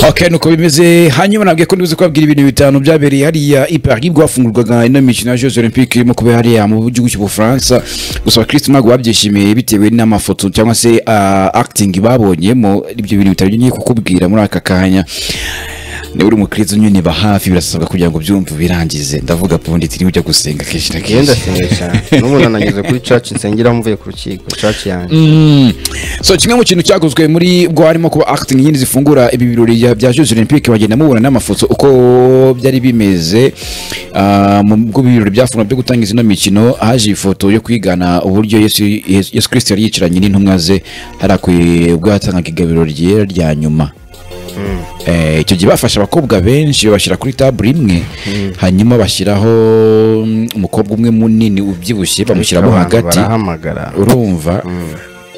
ok nuko bimeze hanyuma nabwiye ko ntuzi kubabwira ibintu bitanu byabereye hariya i paris bwafungurwaga ino mikino ya jeux olympique irimo kubera hariya mu gihugu cy'ubufaransa gusa christ mago babyishimiye bitewe n'amafoto cyangwa se ah, acting babonyemo ibyo bintu bitanu ngiye kukubwira muri aka kanya niba uri umukristo unyuniba hafi birasabwa kugira ngo byumve birangize ndavuga pundi tiri ujya gusenga kenshi na ngenda kenshi sengesha n'ubu nanageze kuri caci nsengera mvuye ku rukiko caci yanjye Mm. so kimwe mu kintu cyakozwe muri bwo harimo kuba acting nyine zifungura ibi birori bya- bya Jeux Olympique bagenda mubona n'amafoto uko byari bimeze Ah, mu bwo birori byafungura byo gutangiza ino mikino haje ifoto yo kwigana uburyo Yesu Yesu Yesu Kristo yari yicaranye n'intumwa ze hariya ku ubwo yatangaga igabiro ryera rya nyuma Eh, icyo gihe bafashe abakobwa benshi babashyira kuri tabure imwe hanyuma bashyiraho mm, umukobwa umwe munini ubyibushye bamushyiramo Abantu hagati barahamagara urumva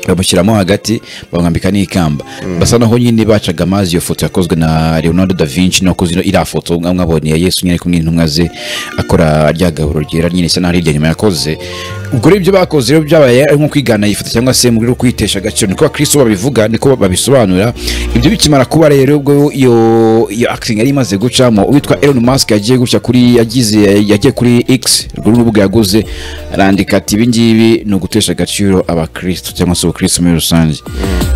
bamushyiramo hagati bamwambika n'ikamba basa naho nyine bacaga amazi iyo foto yakozwe na leonardo da vinci nakoze ino- iriya foto mwabonye ya yesu nyine ari kumwe n'intumwa ze akora rya gaburo ryera nyine isa naho ari irya nyuma yakoze ubwo rero ibyo bakoze rero byabaye ari nko kwigana iyi foto cyangwa se mu rwego rwo kwitesha agaciro niko abakristo babivuga niko babisobanura ibyo bikimara kuba rero ubwo iyo iyo acting yari imaze gucamo uwitwa Elon Musk yagiye gutya kuri yagize yagiye kuri X rwo rubuga yaguze arandika ati ibi ngibi ni ugutesha agaciro abakristo cyangwa se abakristo muri rusange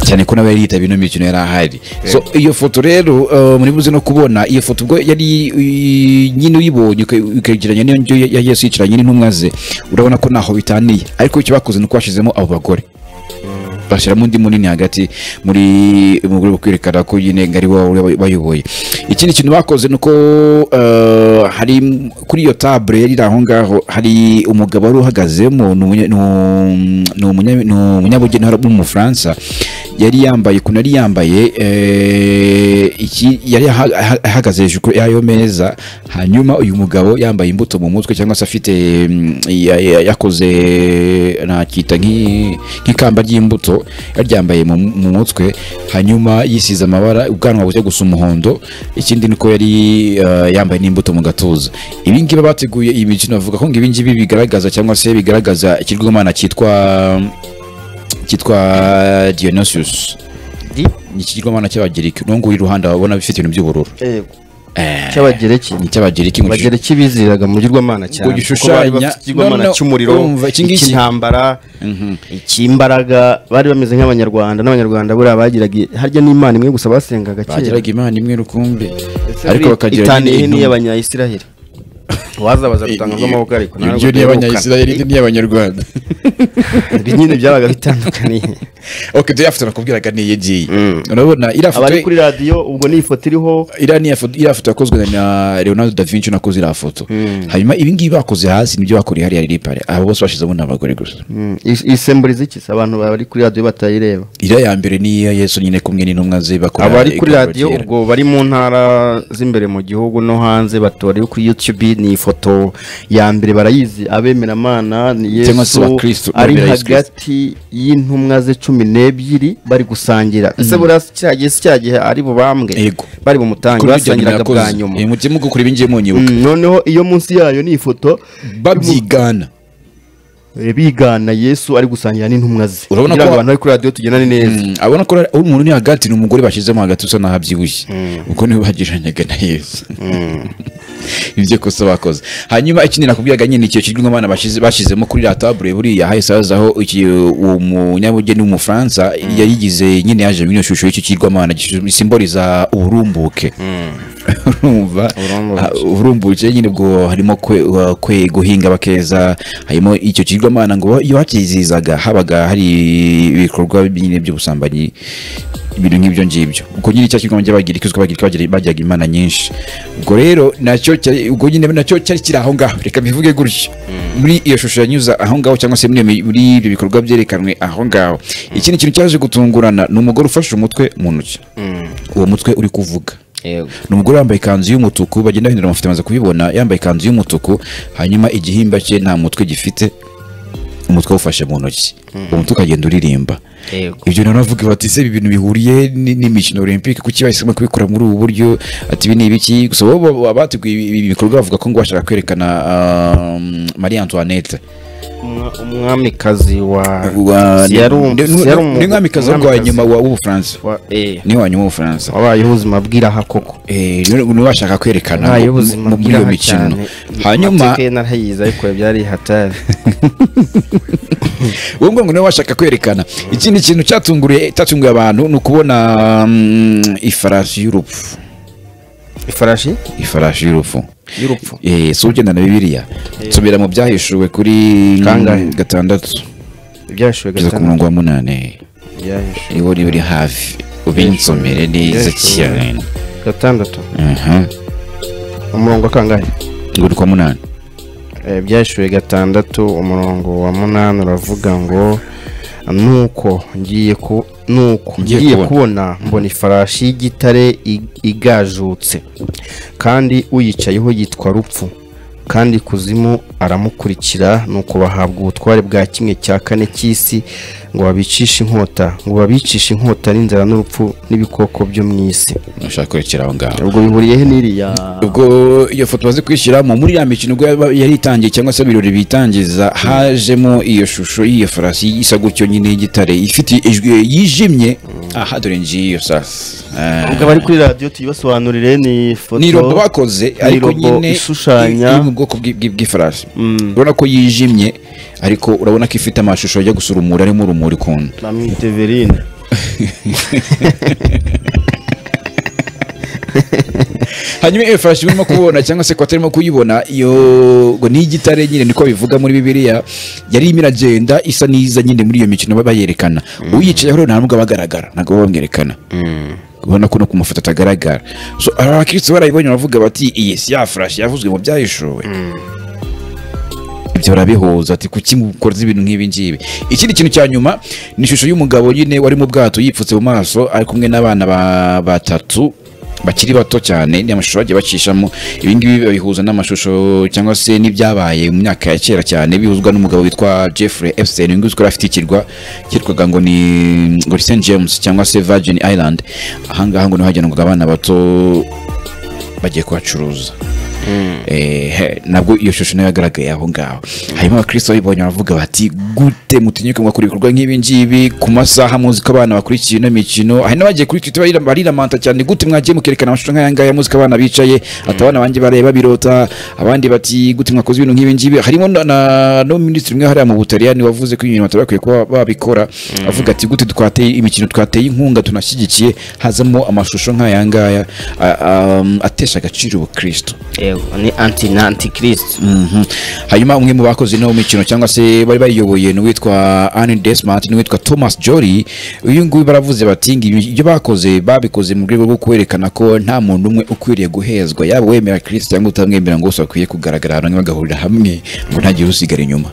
cyane ko nawe yari yitabye ino mikino yari ahari so iyo foto rero uh, muri buze no kubona iyo foto ubwo yari uh, nyine uyibonye uka- ukayigereranya n'iyo njyo ya Yesu yicaranye n'intumwa ze urabona ko ntaho bitaniye ariko icyo bakoze ni uko bashyizemo abo bagore bashyiramo undi munini hagati muri mu rwego rwo kwerekana ko nyine ari wowe uri bayoboye ikindi kintu bakoze ni uko eh, hari kuri iyo tabure yari iri aho ngaho hari umugabo wari uhagazemo ni umunya- ni um- ni umunya- ni umunyabugeni wari w'umufaransa yari yambaye ukuntu yari yambaye eh, iki yari aha- aha- ahagaze hejuru y'ayo meza hanyuma uyu mugabo yambaye imbuto mu mutwe cyangwa se afite mm, ya- ya- yakoze nakita nk'i- nk'ikamba ry'imbuto yaryambaye mu mu mutwe hanyuma yisize amabara ubwanwa bujya gusa umuhondo ikindi ni uko yari eh, yambaye n'imbuto mu gatuza ibi ngibi bateguye iyi mikino bavuga ko ngo ibi ngibi bigaragaza cyangwa se bigaragaza ikigomana cyitwa cyitwa Dionysius Di? ni ikigomana cy'abagiriki n'uwo nguwo uri iruhande wabona bifite ibintu by'ubururu cy'abagereki ni icy'abagiriki ngo abagereki biziraga mu girwamana cyane Ngo kuko gishushanya- bari bafite ikigirwamana No, no, cy'umuriro urumva, iki ngiki- icy'intambara icy'imbaraga bari bameze nk'abanyarwanda n'abanyarwanda buriya bagiraga harya n'imana imwe gusa basengaga kera bagiraga imana imwe rukumbi Ese ariko buriya bakagira itanu nyine iri ni intumwa. iy'abanyayisiraheli wazabaza gutanga amaboko ariko ntabwo ibyo ni duherukana. abanyayisiraheli ibyo ni abanyarwanda Ibi nyine byabaga bitandukaniye ok ibyo yafoto nakubwiraga niyo igiye Mm. urabona iriya foto abari kuri radiyo ubwo ni ifoto iriho iriya ni iya foto- iriya foto yakozwe na leonardo da vinci nakoze iriya foto hanyuma ibi ngibi bakoze hasi nibyo bakoreye hariya ripare abo bose bashyizemo ni abagore gusa Mm, is- isemburiza iki Se abantu bari kuri radiyo batayireba iriya ya mbere ni iya yesu nyine kumwe n'intumwa ze bakora abari kuri igaburo radiyo ryera. ubwo bari mu ntara z'imbere mu gihugu no hanze batora iyo kuri youtube ni ifoto ya mbere barayizi abemeramana ni Cyangwa se yesu abakristo, ari abemera Yesu hagati y'intumwa ze cumi n'ebyiri bari gusangira ese buriya si cya gihe si cya gihe ari bubambwe Yego. bari bumutange kuri ibyo bintu basangiraga bwa yakoze nyuma Eh, mujye mugukora ibi ngiye munyibuka Mm, noneho iyo munsi yayo ni ifoto babyigana eh, bigana yesu ari gusangira n'intumwa ze Urabona kugira ngo ko- abantu bari kuri radiyo tugendane neza Mm, abona ko ari umuntu uri hagati ni umugore bashyizemo hagati usa naho abyibushye kuko niwe bagiranyaga na yesu ibyo kosa bakoze hanyuma ikindi nakubwiraga nyine icyo kirwi abana bashyizemo kuri la tabure buriya hahise hazaho iki- uwo munyabugeni w'umufaransa yayigize nyine yaje muri iyo shusho y'icyo kirwamana gisimboriza uburumbuke urumva Uburumbuke. Ah, uburumbuke nyine bwo harimo kwe, wa- kwe guhinga bakeza harimo icyo kigirwamana ngo iyo hakizizaga habaga hari ibikorwa nyine by'ubusambanyi ibintu nk'ibyo ngibyo ubwo nyine cya kigirwamana cy'abagiriki uzwi ko abagiriki bagira- bagiraga imana nyinshi ubwo rero nacyo cyari- ubwo nyine nacyo cyari kiri aho ngaho reka bivuge gutyo muri iyo shusho yanyuza aho ngaho cyangwa se muri iyo mi- muri ibyo bikorwa byerekanwe aho ngaho ikindi kintu cyaje gutungurana ni umugore ufashe umutwe mu ntoki uwo mutwe uri kuvuga ni umugore wambaye ikanzu y'umutuku bagenda bahindura amafoto bamaze kubibona yambaye ikanzu y'umutuku hanyuma igihimba cye nta mutwe gifite umutwe awufashe mu ntoki uwo mutwe ukagenda uririmba ibyo rero navuga bati ese ibi bintu bihuriye ni- n'imikino olympique kuki bahisemo kubikora muri ubu buryo ati ibi ni ibiki gusa bo bo- bo- abateguye ibi ibi bikorwa bavuga ko ngo bashaka kwerekana um, marie antoinette Umwa- umwamikazi wa Wa- si yari um- ni- si yari um- ni mwamikazi wo wa nyuma wa- w'ubufaransa wa- eh, ni wa nyuma w'ubufaransa wabayeho ubuzima bw'iraha koko Eh, ni ni we bashaka kwerekana wabayeho mu- ubuzima mu- muri iyo bw'iraha mikino cyane hanyuma Amateka ye narayizi ariko byari hatari wowe ngo niwe washaka kwerekana ikindi kintu cyatunguriye cyatunguye abantu ni ukubona mm, ifarasi y'urupfu ifarashi ifarashi y'urupfu y'urupfu Eh, si ugenda na bibiliya nsubira mu byahishuwe kuri Kangahe? gatandatu ibyashuwe kugeza ku gatanu murongo wa munani ibyashuwe niwo niba uri hafi ubinsomere neza Byashuwe. cyane gatandatu Aha. umurongo kangahe ngo ni kwa munani Eh, ibyashuwe gatandatu umurongo wa munani uravuga ngo nuko ngiye ku nuko Ngiye ngiye kubona." kubona mbona ifarashi y'igitare ig- igajutse kandi uyicayeho yitwa rupfu kandi kuzimu aramukurikira nuko bahabwa ubutware bwa kimwe cya kane cy'isi ngo babicishe inkota ngo babicishe inkota n'inzara n'urupfu n'ibikoko byo mu isi ushaka kurekera aho ngaho ubwo bihuriye he n'iriya ubwo iyo foto bazi kwishyiramo muri ya mikino ubwo yaba- yari itangiye cyangwa se ibirori bitangiza hajemo iyo shusho y'iyo farasi isa gutyo nyine y'igitare ifite ijwi yijimye aha dore ngiyi iyo sasa Ah. abari kuri radiyo tuyibasobanurire ni ifoto ni robo bakoze ariko robo nyine ishushanya. iri mu bwoko bw'i- bw'i- bw'ifarasi urabona ko yijimye ariko urabona ko ifite amashusho ajya gusa urumuri arimo urumuri ukuntu bamwita everine hanyuma iyo farashi urimo kubona cyangwa se kwatarimo kuyibona iyo ngo ni igitare nyine niko bivuga muri bibiliya yari irimo iragenda isa n'iza nyine muri iyo mikino baba bayerekana uyicayeho rero nta nubwo aba agaragara ntabwo baba bamwerekana ubona ko no ku mafoto atagaragara so aba bakirisitu barayibonye baravuga bati iyi si ya farashi yavuzwe mu byahishuwe ibyo barabihuza ati kuki mukoze ibintu nk'ibi ngibi ikindi kintu cya nyuma ni ishusho y'umugabo nyine wari mu bwato yipfutse mu maso ari kumwe n'abana ba- batatu bakiri bato cyane ni amashusho bagiye bacishamo ibi ngibi babihuza n'amashusho cyangwa se n'ibyabaye mu myaka ya kera cyane bihuzwa n'umugabo witwa Jeffrey Epstein uyu nguyu uzwi ko yari afite ikirwa cyitwaga ngo ni ngo ni St James cyangwa se Virgin Island ahangaha ngo niho hajyanwaga abana bato bagiye kuhacuruza Eh, he, nabwo iyo shusho nayo yagaragaye aho ngaho hanyuma abakristo babibonye baravuga bati gute mutinyuka mwakora ibikorwa nk'ibi ngibi ku masaha muzi ko abana bakurikiye ino mikino hari n'abagiye kuri twitter barira- bariramanta cyane gute mwagiye mukerekana amashusho nk'aya ngaya muzi ko abana bicaye ati abana banjye bareba birota abandi bati gute mwakoze ibintu nk'ibi ngibi harimo na- na- no minisitiri umwe hariya mu butaliyani wavuze ko ibintu batari bakwiye kuba babikora avuga ati gute twateye imikino twateye inkunga tunashyigikiye hazamo amashusho nk'aya ngaya a- a- atesha agaciro ubukristo yego ni anti na antikirisitu Mhm. hanyuma umwe mu bakoze ino mikino cyangwa se bari bayiyoboye ni uwitwa Anne Desmart ni uwitwa Thomas Jory uyu nguyu baravuze bati ngo ibi- ibyo bakoze babikoze mu rwego rwo kwerekana ko nta muntu umwe ukwiriye guhezwa yaba wemera Kristo cyangwa utamwemera ngo bose bakwiye kugaragara hamwe bagahurira hamwe ngo ntagire usigara inyuma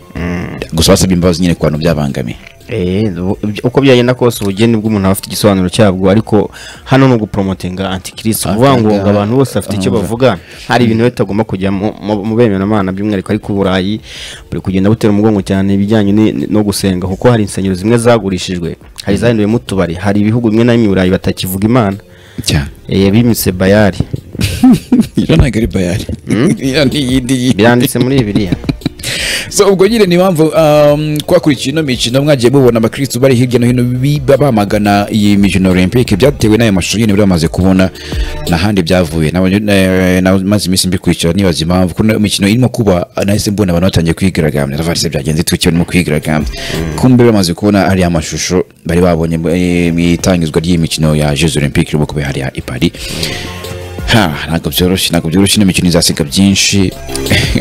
gusa basabye imbabazi nyine ku bantu byabangamiye Eh, ubu- uko byagenda kose ubugeni bw'umuntu aba afite igisobanuro cyabwo ariko hano ni uguporomotinga antikirisitu kuvuga ngo ngo abantu bose bafite icyo bavuga hari ibintu bitagomba kujya mu- mu- mu bemeramana by'umwihariko ariko u burayi buri kugenda butera umugongo cyane ibijyanye ni- ni- no gusenga kuko hari insengero zimwe zagurishijwe hari izahinduyemo utubari hari ibihugu bimwe na bimwe i burayi batakivuga imana cyane Eh, bimitse bayari iyo ntabwo ari bayari iyo ni iyindi yindi biranditse muri bibiriya so ubwo nyine ni impamvu um, kwakurikiye ino mikino mwagiye mubona abakristu bari hirya no hino biba bamagana iyi mikino olympique byatewe n'ayo mashusho nyine bari bamaze kubona n'ahandi byavuye Nabonye- na- na- maze iminsi mbikurikira nibaza impamvu kuko imikino irimo kuba nahise mbona abantu batangiye kwigaragambya ndavuga se byagenze twiki barimo kwigaragambya kumbe bamaze kubona ariya mashusho bari babonye eh, mu itangizwa ry'iyi mikino ya jeux olympique irimo kuba hariya i paris ha ntabwo byoroshye ntabwo byoroshye ino mikino izasiga byinshi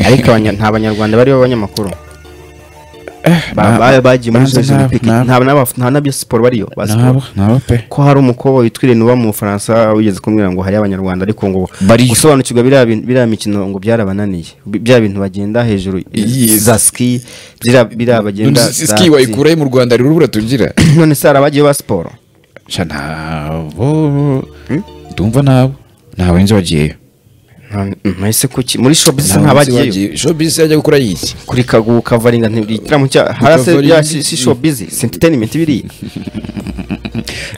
ariko abanya- nta banyarwanda bari b'abanyamakuru na- Ba- ba- bagiye muri banza izo nta- Olympic. nta- nta n'aba- nta n'abyo siporo bariyo ba siporo nabo nabo pe ko hari umukobwa witwa Irene uba mu Bufaransa wigeze kumbwira ngo hari abanyarwanda ariko ngo Bariyo. gusobanukirwa biriya bintu- biriya mikino ngo byarabananiye Bi- bya bintu bagenda hejuru Yes. za ski biriya biriya bagenda None si- za- ski wayikurayo mu rwanda rero urubura tugira none se hari abagiye ba siporo sha ntabo ndumva nabo ntawe nzi wagiyeyo Nta- nahise kuki muri shop bisa Ntawe nzi nk'abagiyeyo wagiyeyo showbiz yajya gukora yiki kuri kagu kavaringa ntibiri igitaramo cya harase Kavaringa. bya si shop busy si entertainment biriya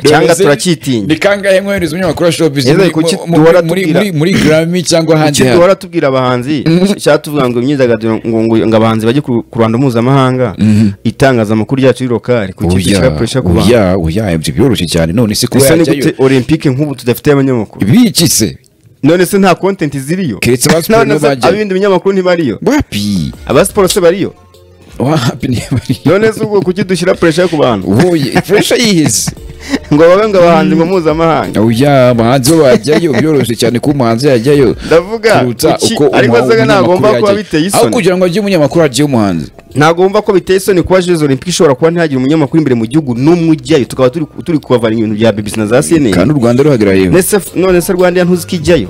cyangwa se turacyitinya ni kangahe mwohereza umunyamakuru wa showbiz Ese muri- kuki mu- duhora muri- muri- tubwira- muri- muri garami cyangwa ahandi icyo hantu? duhora tubwira abahanzi cyatuvuga ngo imyidagaduro ngo ngo ngo abahanzi bajye ku ku ruhando mpuzamahanga itangazamakuru ryacu rirokari ku Oya, cyiciro cya pesha ku bantu oya oya ibyo byoroshye cyane none se kuba gusa ni yajyayo gute olympique nk'ubu tudafite abanyamakuru biki se none se nta kontenti ziriyo Keretse aba siporo none se bajyayo. ab'ibindi binyamakuru ntibariyo wapi aba siporo se bariyo wapi niba none se ubwo kuki dushyira puresha ku bantu uhuye furesha yiheze ngo babe ngo abahanzi ngo mpuzamahanga oya abahanzi bo bajyayo byoroshye cyane kuba umuhanzi yajyayo ndavuga kuruta kuki- uko ariko umuha- se umunyamakuru ntagomba kuba yajyayo. biteye aho isoni kugira ngo ajye umunyamakuru ajye umuhanzi ntagomba ko biteye isoni kuba jezo olympique ishobora kuba ntihagire umunyamakuru imbere mu gihugu n'umwe ujyayo tukaba turi turi kubavana ibintu bya BBC na za kandi CNN u rwanda ruhagarara yewe Nese f- none se rwanda ya ntuzi ko ijyayo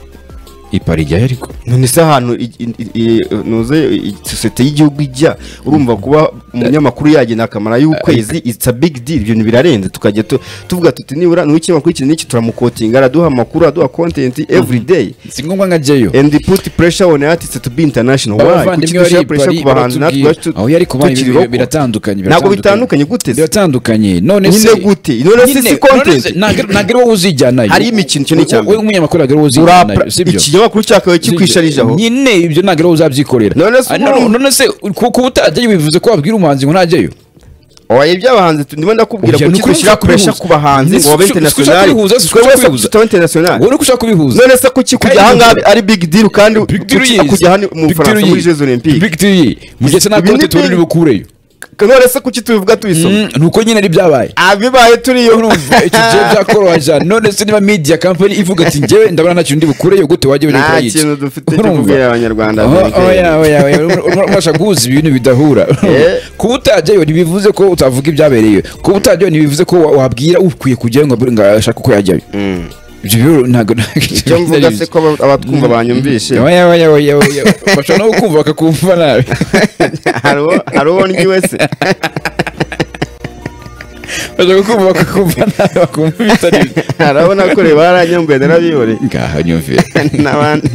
ipara ijyayo ariko none se ahantu i- i- i- i- ntuze i- sosiyete y'igihugu ijya urumva kuba umunyamakuru yagenda akamara y'ukwezi it's a big deal ibintu birarenze tukajya tu- tuvuga tuti nibura ni ikinyamakuru iki n'iki turamukotinga araduha amakuru araduha content every day si ngombwa nkajyayo and put pressure on artists to be international why kuki abavandimwe bari dushyira i pressure Paris ku bahanzi natwe baratubwira iwacu aho yari kuba tukiri ibi- local? biratandukanye ntabwo bitandukanye gute se biratandukanye none Nyine se gute? None se si Nyine- content? none se ntabwo ntabwo ari wowe uzijyanayo Hariho imikino, icyo ni icya mbere. wowe nk'umunyamakuru ntabwo ari wowe urapra uzijyanayo si byo ikinyamakuru cyakawe kikwisharije aho nyine ibyo ntabwo ari wowe uzabyikorera None se Ah, none- ubu- none se ku- kuba utajyayo bivuze ko wabwira umuhanzi ngo ntajyayo oya ibyabahanzi tu- ndimo ndakubwira Oya, kuki nuko dushyira ushaka presha kubihuza. ku bahanzi ngo babe Sikushaka international kubihuza, sikushaka twebwe wese kubihuza. tutaba international wowe uko ushaka kubihuza none se kuki Kandi kujya ahangaha bihuza. ari big deal kandi Big deal kuki yize. kujya hano mu Big bufaransa deal muri yize. jezo olympique Big deal yize. mu gihe se nta Ibi ni kote turi big- bukureyo none se kuki tubivuga tubisoma ni uko nyine ari byabaye abibaye turiyo urumva icyo gihe byakoroha cyane none se niba media company ivuga ati njyewe ndabona nta kintu ndi bukureyo gute wajya ujya nta gukora iki kintu dufite cyo Urumva? kubwira abanyarwanda Oh, Amerika. oya oya oya Urumva- urashaka guhuza ibintu bidahura Eh. kuba utajyayo ntibivuze ko utavuga ibyabereye kuba utajyayo ntibivuze ko wa- wabwira ukwiye kujyayo ngo abure- ngo ashake uko yajyayo Mm. ibyo rero ntabwo icyo mvuga se ko aba- abatwumva banyumvishe oya oya oya oya bashobora no kukumva bakakumva nabi hari uwo- hari uwo ni wese bashobora kukumva bakakumva nabi bakumva ibitari byo. harabona ko reba baranyambuye narabiyore ngaho nyumve n'abandi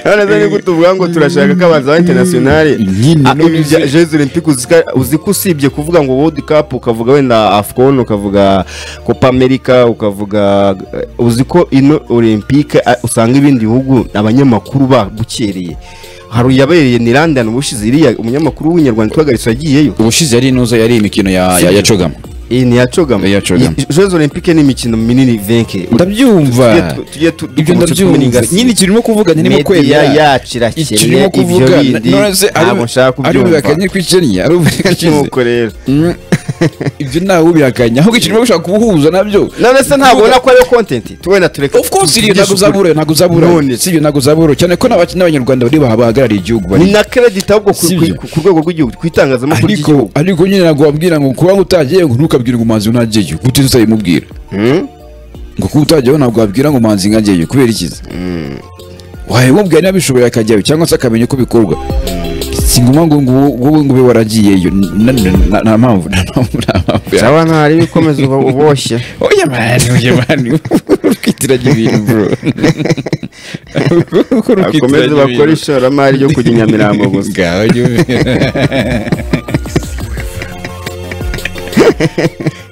none se ni gute uvuga ngo turashaka ko abahanzi ba internationale Nyine, Ah, none ibi bya se- jeux olympique uzi ko- uzi ko usibye kuvuga ngo world cup ukavuga wenda afcon ukavuga copa america ukavuga eh, uzi ko ino olympique ah, usanga ibindi bihugu abanyamakuru babukereye hari uyabereye ni london ubushize iriya umunyamakuru w'inyarwanda twagaritse yagiyeyo ubushize yari inoza yari imikino ya ya- ya cogama iyi ni iya cogama Iya Chogama. Iyi- jeux olympique ni imikino minini venke ndabyumva Tujye tu- tujye tu- ibyo dukomeze ndabyumva tubiringasiye. nyine ikintu urimo kuvuga ntirimo media kwemera yacu irakennye ikintu ibyo kuvuga bindi none se ari- ntabwo nshaka ari kubyumva ubihakanye ko ikennye ari ubihakanye nk'uko rero ibyo ntawe ubihakanya ahubwo ikintu urimo gushaka kubuhuza nabyo none se ntabwo ubona ko ariyo kontenti tubona tureke of course iriyo ntabwo tuvugishe uzabura ukuri. ntabwo uzabura None si ibyo ntabwo uzabura cyane ko n'abaki- n'abanyarwanda bari baha- bahagarariye igihugu bari ni na credit ahubwo ku- Si ku- byo. ku ku rwego rw'igihugu ku itangazamakuru ariko ry'igihugu ariko nyine ntabwo wabwira ngo kuba utagiye ngo ntukabwire ngo umuhanzi ntajyeyo gute utayimubwira Hmm? ngo kuba utagiyeho ntabwo wabwira ngo umuhanzi nkajyeyo kubera ikizi wayimubwira niba bishoboye akajyayo cyangwa se akamenya uko bikorwa si ngombwa ngo ngo wowe ngo ube waragiyeyo Na- na- na- nta mpamvu nta mpamvu nta mpamvu ya- Sawa ntari bikomeza uba uboshye oya mani oya mani urukwitiranya ibintu bro Uko urukwitiranya bakomeze bakore ibintu. ishoramari ryo kujya i nyamirambo gusa Ngaho nyine.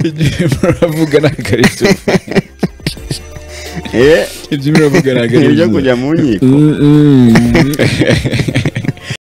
Igihe muravuga ni akariso Eh, ibyo muravuga ni ni ibyo akariso kujya mu nkiko Mm, mm.